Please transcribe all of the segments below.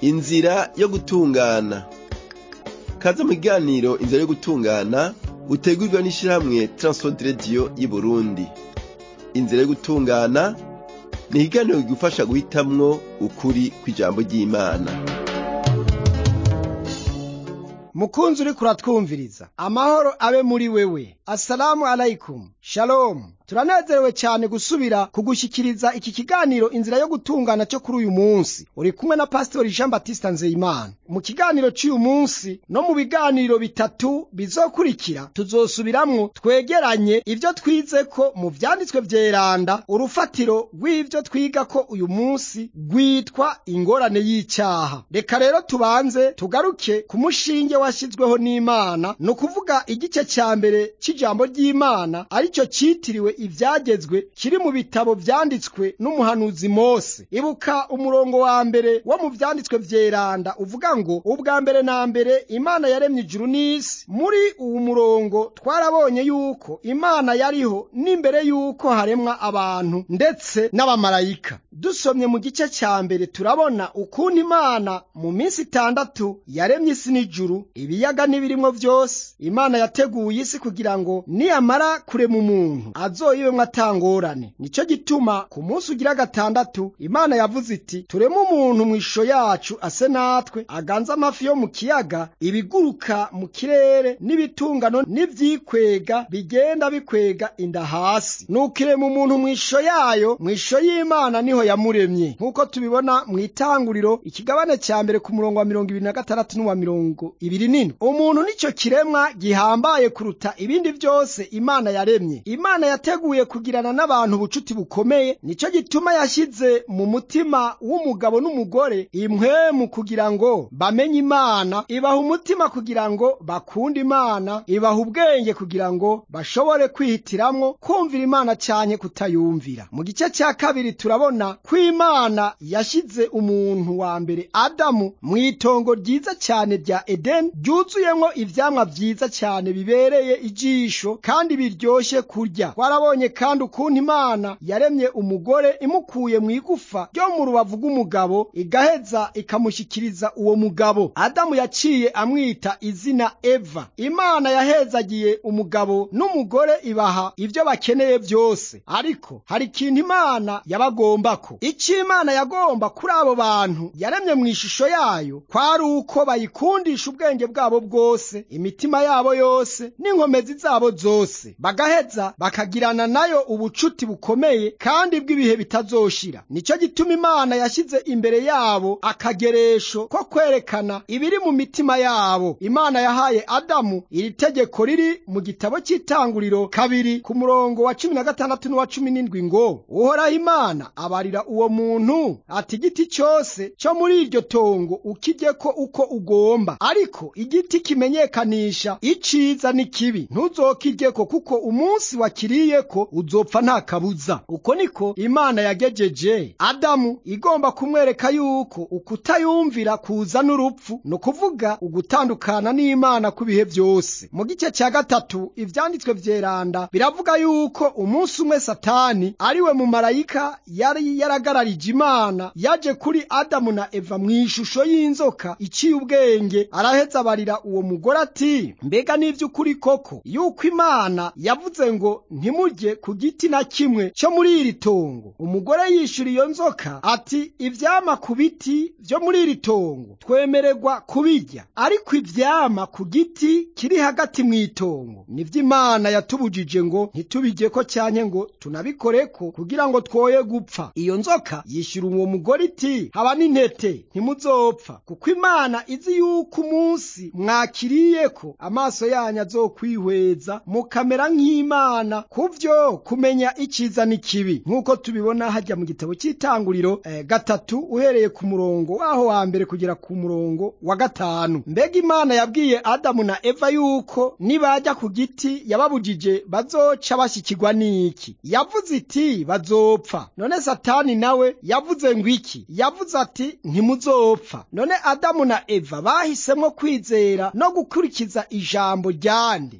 inzira yo gutungana kaze mu kiganiro inzira yo gutungana utegurirwa n'ishirahamwe Transworld Radio y'Uburundi inzira yo gutungana ni ikiganiro kigufasha guhitamwo ukuri kw'ijambo ry'Imana mukunzi uriko uratwumviriza amahoro abe muri wewe assalamu alaikum shalom turanezerewe cyane gusubira kugushyikiriza iki kiganiro inzira yo gutungana cyo kuri uyu munsi uri kumwe na pasitori jean batista nzeyimana mu kiganiro cy'uyu munsi no mu biganiro bitatu bizokurikira tuzosubiramwo twegeranye ibyo twize ko mu vyanditswe vyeranda urufatiro rw'ivyo twiga ko uyu munsi rwitwa ingorane y'icyaha reka rero tubanze tugaruke ku mushinge washyizweho n'imana ni ukuvuga igice cya mbere cy'ijambo ry'imana aricyo cyitiriwe ibyagezwe kiri mu bitabo vyanditswe n'umuhanuzi mose ibuka umurongo wa mbere wo mu vyanditswe vyeranda uvuga ngo ubwa mbere na mbere imana yaremye ijuru n'isi muri uwu murongo twarabonye yuko imana yariho n'imbere yuko haremwa abantu ndetse n'abamarayika dusomye mu gice cya mbere turabona ukuntu imana mu minsi itandatu yaremye isi n'ijuru ibiyaga n'ibirimwo vyose imana yateguye isi kugira ngo niyamara kurema umuntu azoyibemwo atangorane nico gituma ku munsi ugira gatandatu imana yavuze iti tureme umuntu mu ishusho yacu ase natwe aganze amafi yo mu kiyaga ibiguruka mu kirere n'ibitungano n'ivyikwega bigenda bikwega inda hasi nuko irema umuntu mu ishusho yayo mu ishusho y'imana niho yamuremye nk'uko tubibona mu itanguriro ikigabane cya mbere ku murongo wa mirongo ibiri na gatandatu n'uwa mirongo ibiri n'indwi umuntu nico kiremwa gihambaye kuruta ibindi vyose imana yaremye imana yateguye kugirana n'abantu ubucuti bukomeye nico gituma yashyize mu mutima w'umugabo n'umugore impwemu kugira ngo bamenye imana ibaha umutima kugira ngo bakunde imana ibaha ubwenge kugira ngo bashobore kwihitiramwo kumvira imana canke kutayumvira mu gice cya kabiri turabona ko imana yashyize umuntu wa mbere adamu mu itongo ryiza cyane rya edeni ryuzuyemwo ivyamwa vyiza cyane bibereye ijisho kandi biryoshe kurya twarabonye kandi ukuntu imana yaremye umugore imukuye mu igufa ryo mu rubavu rw'umugabo igaheza ikamushyikiriza uwo mugabo adamu yaciye amwita izina eva imana yahezagiye umugabo n'umugore ibaha ibyo bakeneye byose ariko hari ikintu imana yabagombako icyo imana yagomba kuri abo bantu yaremye mu ishusho yayo kwari uko bayikundisha ubwenge bwabo bwose imitima yabo yose n'inkomezi zabo zose bagaheza bakagirana nayo ubucuti bukomeye kandi bw'ibihe bitazoshira nicyo gituma imana yashyize imbere yabo akageresho ko kwerekana ibiri mu mitima yabo imana yahaye adamu iri tegeko riri mu gitabo cy'itanguriro kabiri ku murongo wa cumi na gatandatu n'uwa cumi n'indwi ngo uhoraho imana abarira uwo muntu ati igiti cyose cyo muri iryo tongo ukijyeko uko ugomba ariko igiti kimenyekanisha iciza n'ikibi ntuzokijyeko kuko umunsi wakiriyeko uzopfa nta kabuza uko niko imana yagejeje adamu igomba kumwereka yuko ukutayumvira kuza n'urupfu ni ukuvuga ugutandukana n'imana ku bihe byose mu gice cya gatatu ivyanditswe vyeranda biravuga yuko umunsi umwe satani ariwe mu marayika yari yaragararije imana yaje kuri adamu na eva mu ishusho y'inzoka iciye ubwenge araheza abarira uwo mugore ati mbega n'ivy'ukuri koko yuko imana yavuze ngo ntimurye ku giti na kimwe cyo muri iri tongo umugore yishura iyo nzoka ati ivyama ku biti vyo muri iri tongo twemererwa kubirya ariko ivyama ku giti kiri hagati mu itongo nivyo imana yatubujije ngo ntitubijyeko cyanke ngo tunabikoreko kugira ngo twoye gupfa iyo nzoka yishyura uwo mugore iti haba n'intete ntimuzopfa kuko imana izi yuko umunsi mwakiriyeko amaso yanyu azokwihweza mukamera nk'imana kuvyo kumenya iciza n'ikibi nk'uko tubibona hajya mu gitabo cy'itanguriro eh, gatatu uhereye ku murongo waho wa mbere kugera ku murongo wa gatanu mbega imana yabwiye adamu na eva yuko nibajya ku giti yababujije bazoca bashyikirwa n'iki yavuze iti bazopfa none satani nawe yavuze ngo iki yavuze ati ntimuzopfa none adamu na eva bahisemo kwizera no gukurikiza ijambo ryande boba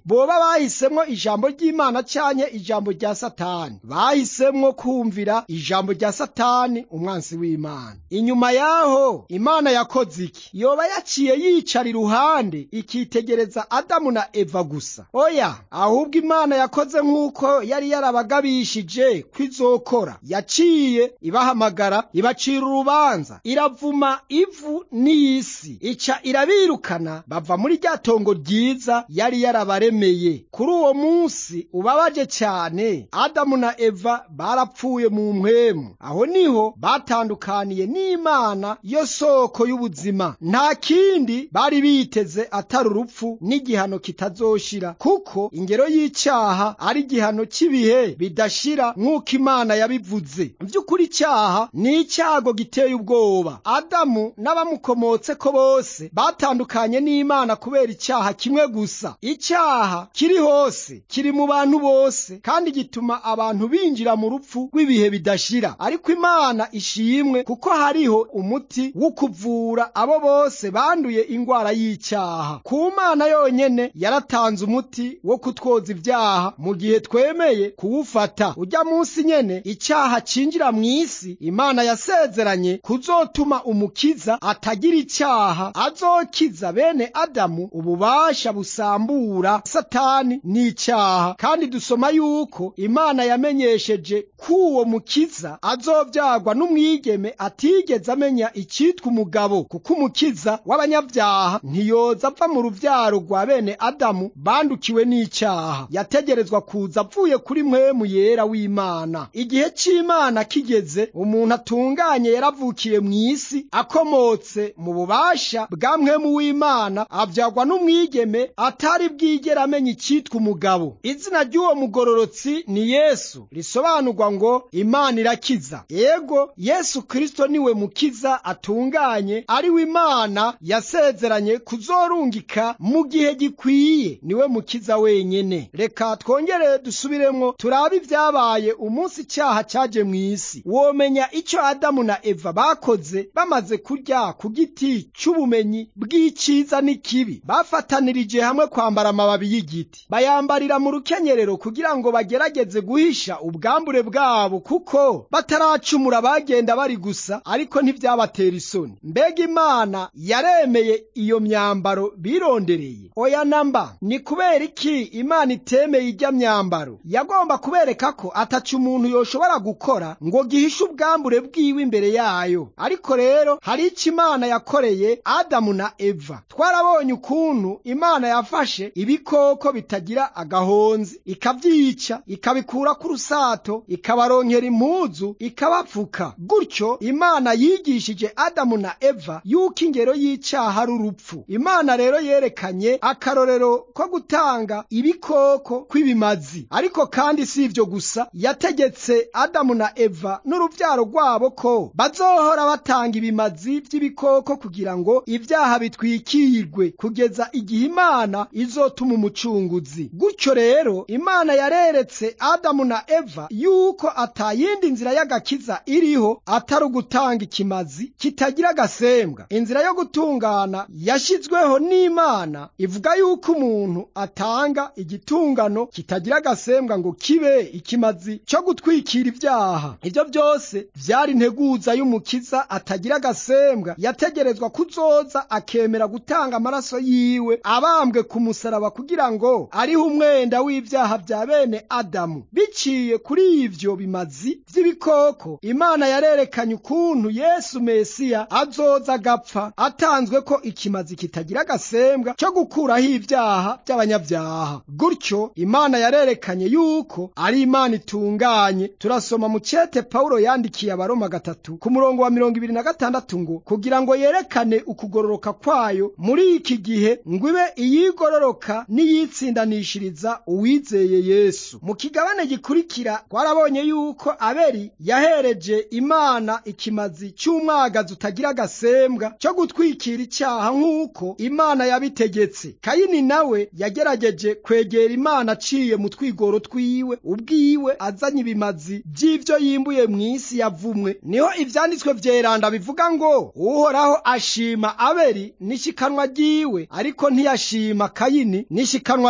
bahisemwo ijambo ry'imana canke ijambo rya satani bahisemwo kumvira ijambo rya satani umwansi w'imana inyuma yaho imana yakoze iki yoba yaciye yicara iruhande ikitegereza adamu na eva gusa oya ahubwo imana yakoze nk'uko yari yarabagabishije ko izokora yaciye ibahamagara ibacira urubanza iravuma ivu n'isi ica irabirukana bava muri rya tongo ryiza yari yarabaremeye kuri uwo munsi ubabaje cyane adamu na eva barapfuye mu mpwemu aho niho batandukaniye n'imana yo soko y'ubuzima nta kindi bari biteze atari urupfu n'igihano kitazoshira kuko ingero y'icyaha ari igihano cy'ibihe bidashira nk'uko imana yabivuze by'ukuri icyaha ni icyago giteye ubwoba adamu n'abamukomotse ko bose batandukanye n'imana kubera icyaha kimwe gusa icyaha kiri hose kiri mu bantu bose kandi gituma abantu binjira mu rupfu rw'ibihe bidashira ariko imana ishimwe kuko hariho umuti wo kuvura abo bose banduye ingwara y'icyaha ku mana yonyene yaratanze umuti wo kutwoza ibyaha mu gihe twemeye kuwufata ujya munsi nyene icyaha cinjira mu isi imana yasezeranye kuzotuma umukiza atagira icyaha azokiza bene adamu ububasha busambura satani n'icyaha kandi dusoma yuko imana yamenyesheje k'uwo mukiza azobyagwa n'umwigeme atigeze amenya icyitwa umugabo kuko umukiza w'abanyabyaha ntiyoza apfa mu rubyaro rwa bene adamu bandukiwe n'icyaha yategerezwa kuza avuye kuri mwemu yera w'imana igihe cy'imana kigeze umuntu atunganye yaravukiye mu isi akomotse mu bubasha bwa mwemu w'imana abyagwa n'umwigeme atari bwigera amenya icyitwa umugabo izina ry'uwo mugororotsi ni yesu risobanurwa ngo imana irakiza ego yesu kristo niwe mukiza atunganye ari we imana yasezeranye kuzorungika mu gihe gikwiye niwe mukiza wenyene reka twongere dusubiremwo turabe ibyabaye umunsi icyaha cyaje mu isi womenya icyo adamu na eva bakoze bamaze kurya ku giti cy'ubumenyi bw'icyiza n'ikibi bafatanirije hamwe kwambara amababi y'igiti bayambarira mu rukenyerero kugira ngo bagerageze guhisha ubwambure bwabo kuko bataracumura bagenda bari gusa ariko ntibyabatera isoni mbega imana yaremeye iyo myambaro birondereye oya namba ni kubera iki imana itemeye ijya myambaro yagomba kubereka ko ataca umuntu yoshobora gukora ngo gihishe ubwambure bwiwe imbere yayo ariko rero hari icyo imana yakoreye adamu na eva twarabonye ukuntu imana yafashe ibikoko bitagira agahonzi ikabyica ikabikura ku rusato ikabaronkera impuzu ikabapfuka gutyo imana yigishije adamu na eva yuko ingero y'icyaha ari urupfu imana rero yerekanye akarorero ko gutanga ibikoko kw'ibimazi ariko kandi si ibyo gusa yategetse adamu na eva n'urubyaro rwabo ko bazohora batanga ibimazi by'ibikoko kugira ngo ibyaha bitwikirwe kugeza igihe imana izotuma umucunguzi gutyo rero imana yareretse adamu na eva yuko atayindi nzira y'agakiza iriho atari ugutanga ikimazi kitagira agasembwa inzira yo gutungana yashyizweho n'imana ivuga yuko umuntu atanga igitungano kitagira agasembwa ngo kibe ikimazi cyo gutwikira ibyaha ibyo byose byari integuza y'umukiza atagira agasembwa yategerezwa kuzoza akemera gutanga amaraso yiwe abambwe ku musaraba kugira ngo ariho umwenda w'ibyaha bya bene adamu biciye kuri ibyo bimazi by'ibikoko imana yarerekanye ukuntu yesu mesiya azoza agapfa atanzwe ko ikimazi kitagira agasembwa cyo gukuraho ibyaha by'abanyabyaha gutyo imana yarerekanye yuko ari imana itunganye turasoma mu cyete pawulo yandikiye abaroma gatatu ku murongo wa mirongo ibiri na gatandatu ngo kugira ngo yerekane ukugororoka kwayo muri iki gihe ngo ibe iyigororoka n'iyitsindanishiriza uwizeye yesu mu kigabane gikurikira twarabonye yuko abeli yahereje imana ikimazi cy'umwagazi utagira agasembwa cyo gutwikira icyaha nk'uko imana yabitegetse kayini nawe yagerageje kwegera imana aciye mu twigoro twiwe ubwiwe azanye ibimazi by'ibyo yimbuye mu isi yavumwe niho ibyanditswe byeranda bivuga ngo uhoraho ashima abeli n'ishikanwa ryiwe ariko ntiyashima kayini n'ishikanwa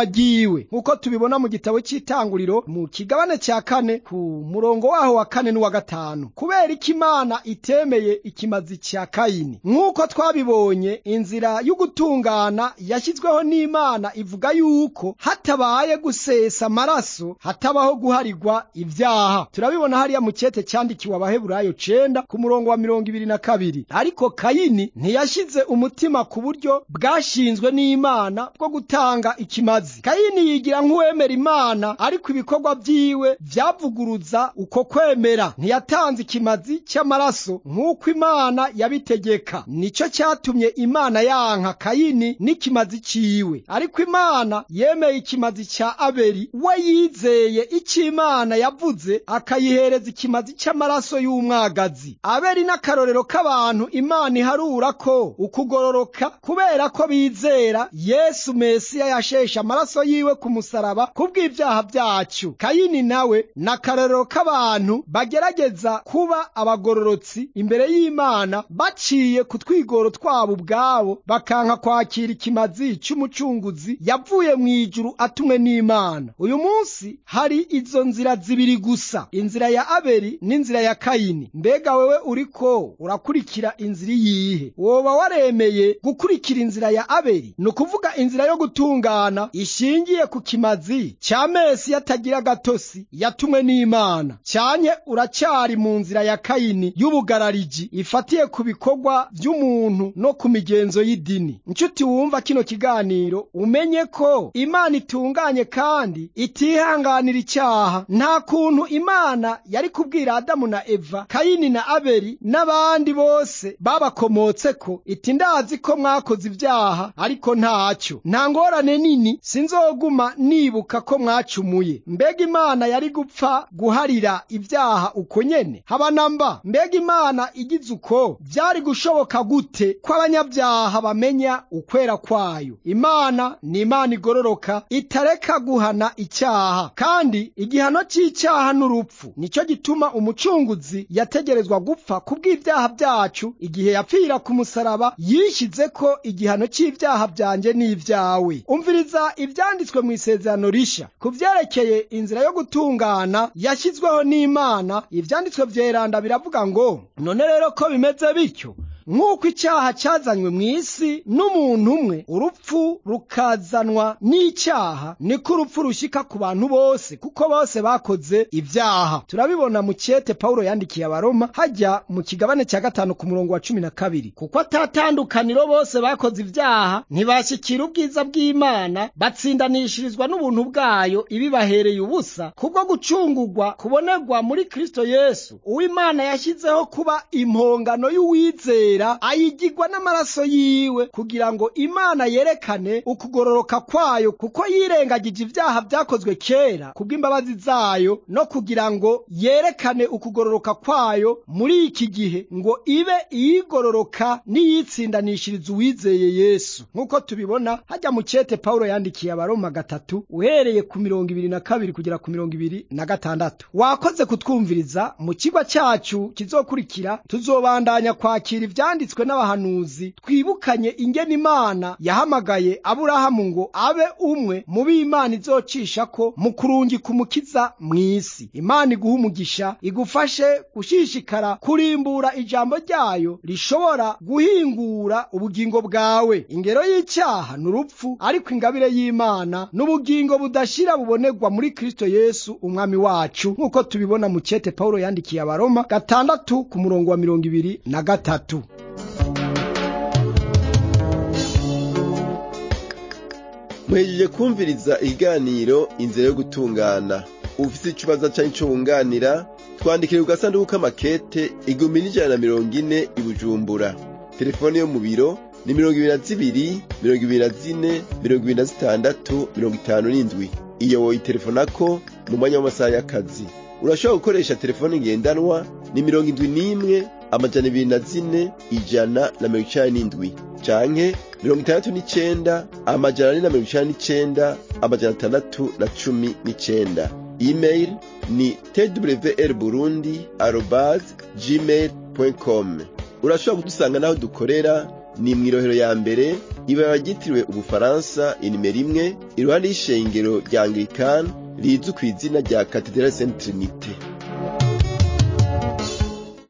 ihiganwa ryiwe nk'uko tubibona mu gitabo cy'itanguriro mu kigabane cya kane ku murongo waho wa kane n'uwa gatanu kubera ko imana itemeye ikimazi cya kayini nk'uko twabibonye inzira y'ugutungana yashyizweho n'imana ivuga yuko hatabaye gusesa amaraso hatabaho guharirwa ibyaha turabibona hariya mu cyete cyandikiwe abaheburayo cenda ku murongo wa mirongo ibiri na kabiri ariko kayini ntiyashyize umutima ku buryo bwashinzwe n'imana bwo gutanga ikimazi kayini yigira nk'uwemera imana ariko ibikorwa byiwe byavuguruza uko kwemera ntiyatanze ikimazi cy'amaraso nk'uko imana yabitegeka nicyo cyatumye imana yanka kayini n'ikimazi ciwe ariko imana yemeye ikimazi cya abeli we yizeye icyo imana yavuze akayihereza ikimazi cy'amaraso y'umwagazi abeli n'akarorero k'abantu imana iharura ko ukugororoka kubera ko bizera yesu mesiya yasheshe amaraso yiwe ku musaraba kubw'ibyaha byacu kayini nawe n'akarorero k'abantu bagerageza kuba abagororotsi imbere y'imana baciye ku twigoro twabo ubwabo bakanka kwakira ikimazi cy'umucunguzi yavuye mu ijuru atumwe n'imana uyu munsi hari izo nzira zibiri gusa inzira ya abeli n'inzira ya kayini mbega wewe uriko urakurikira inzira iyihe woba waremeye gukurikira inzira ya abeli ni ukuvuga inzira yo gutungana ishingiye ku kimazi cya mesi yatagira agatosi yatumwe n'imana cyanye uracyari mu nzira ya kayini y'ubugarariji ifatiye ku bikorwa by'umuntu no ku migenzo y'idini inshuti wumva kino kiganiro umenye ko imana itunganye kandi itihanganira icyaha nta kuntu imana yari kubwira adamu na eva kayini na abeli n'abandi bose babakomotse ko iti ndazi ko mwakoze ibyaha ariko ntacyo nta ngorane nini sinzoguma nibuka ko mwacumuye mbega imana yari gupfa guharira ibyaha uko nyene haba namba mbega imana igize uko byari gushoboka gute ko abanyabyaha bamenya ukwera kwayo imana ni imana igororoka itareka guhana icyaha kandi igihano cy'icyaha n'urupfu nicyo gituma umucunguzi yategerezwa gupfa kubw'ibyaha byacu igihe yapfira ku musaraba yishyize ko igihano cy'ibyaha byanjye n'ibyawe umviriza ibyanditswe mu isezerano rishya ku byerekeye inzira yo gutungana yashyizweho n'imana ibyanditswe byeranda biravuga ngo none rero ko bimeze bityo nk'uko icyaha cyazanywe mu isi n'umuntu umwe urupfu rukazanwa n'icyaha niko urupfu rushyika ku bantu bose kuko bose bakoze ibyaha turabibona mu cyete pawulo yandikiye abaroma hajya mu kigabane cya gatanu ku murongo wa cumi na kabiri kuko atatandukaniro bose bakoze ibyaha ntibashyikira ubwiza bw'imana batsindanishirizwa n'ubuntu bwayo ibibahereye ubusa kubwo gucungurwa kubonerwa muri kristo yesu uw'imana yashyizeho kuba impongano y'uwizeye ayigirwa n'amaraso yiwe kugira ngo imana yerekane ukugororoka kwayo kuko yirengagije ibyaha byakozwe kera kubw'imbabazi zayo no kugira ngo yerekane ukugororoka kwayo muri iki gihe ngo ibe iyigororoka n'iyitsindanishiriza uwizeye yesu nk'uko tubibona hajya mu cyete pawulo yandikiye abaroma gatatu uhereye ku mirongo ibiri na kabiri kugera ku mirongo ibiri na gatandatu wakoze kutwumviriza mu kigo cyacu kizokurikira tuzobandanya kwakira ibyanditswe n'abahanuzi twibukanye ingene imana yahamagaye aburahamu ngo abe umwe mu b'imana izocisha ko mu kurungika umukiza mu isi imana iguha umugisha igufashe gushishikara kurimbura ijambo ryayo rishobora guhingura ubugingo bwawe ingero y'icyaha ni urupfu ariko ingabire y'imana n'ubugingo budashira bubonerwa muri kristo yesu umwami wacu nk'uko tubibona mu cyete pawulo yandikiye abaroma gatandatu ku murongo wa mirongo ibiri na gatatu muhejeje kumviriza ikiganiro inzira yo gutungana ufite ikibazo cyangwa icyo wunganira twandikire ku gasanduku k'amakete igihumbi n'ijana na mirongo ine i bujumbura telefone yo mu biro ni mirongo ibiri na zibiri mirongo ibiri na zine mirongo ibiri na zitandatu mirongo itanu n'indwi iyo woyitelefonako mu mwanya w'amasaha y'akazi urashobora gukoresha telefone ngendanwa ni mirongo indwi n'imwe amajana ibiri na zine ijana na mirongo icenda n'indwi canke mirongo itandatu n'icenda amajana ane na mirongo icenda n'icenda amajana atandatu na cumi n'icenda email ni twr burundi arobas gmail com urashobora kudusanga n'aho dukorera ni mw'irohero ya mbere ibara ryitiriwe ubufaransa inimero imwe iruhande y'ishengero rya anglikani rizwi ku izina rya katedrale saint trinite